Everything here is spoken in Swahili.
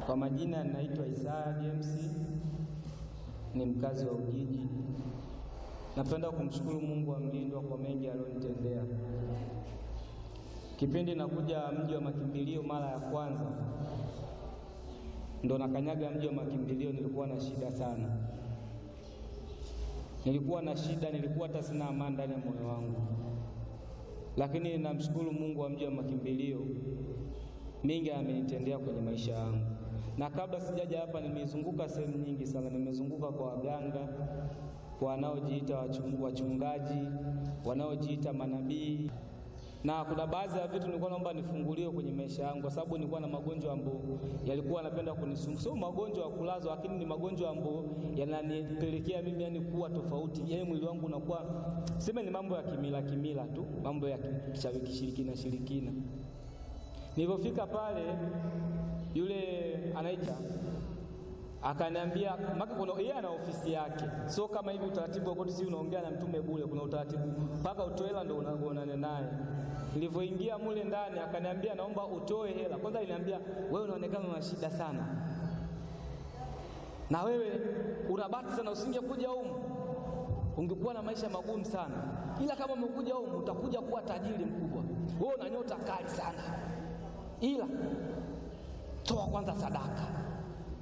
Kwa majina ninaitwa Isaya James, ni mkazi wa Ujiji. Napenda kumshukuru Mungu wa mlindwa kwa mengi aliyonitendea. Kipindi nakuja mji wa makimbilio mara ya kwanza, ndo nakanyaga mji wa makimbilio, nilikuwa na shida sana, nilikuwa na shida, nilikuwa hata sina amani ndani ya moyo wangu, lakini namshukuru Mungu wa mji wa makimbilio, mengi amenitendea kwenye maisha yangu na kabla sijaja hapa nimezunguka sehemu nyingi sana. Nimezunguka kwa waganga, kwa wanaojiita wachungaji, wanaojiita manabii, na kuna baadhi ya vitu nilikuwa naomba nifunguliwe kwenye maisha yangu, kwa sababu nilikuwa na magonjwa ambayo yalikuwa yanapenda kunisumbua. Sio magonjwa ya kulazwa, lakini ni magonjwa ambayo yananipelekea mimi yani kuwa tofauti, yani mwili wangu unakuwa sema, ni mambo ya kimila kimila tu, mambo ya kishirikina shirikina. Nilipofika pale yule anaita akaniambia, maka kuna yeye ana ofisi yake, sio kama hivi utaratibu wa koti, si unaongea na mtume bure. Kuna utaratibu mpaka utoe hela ndio unaonana naye. Nilivyoingia mule ndani, akaniambia naomba utoe hela kwanza. Aliniambia wewe unaonekana una shida sana, na wewe unabati sana, usingekuja humu ungekuwa na maisha magumu sana, ila kama umekuja humu utakuja kuwa tajiri mkubwa. Wewe una nyota kali sana, ila toa kwanza sadaka.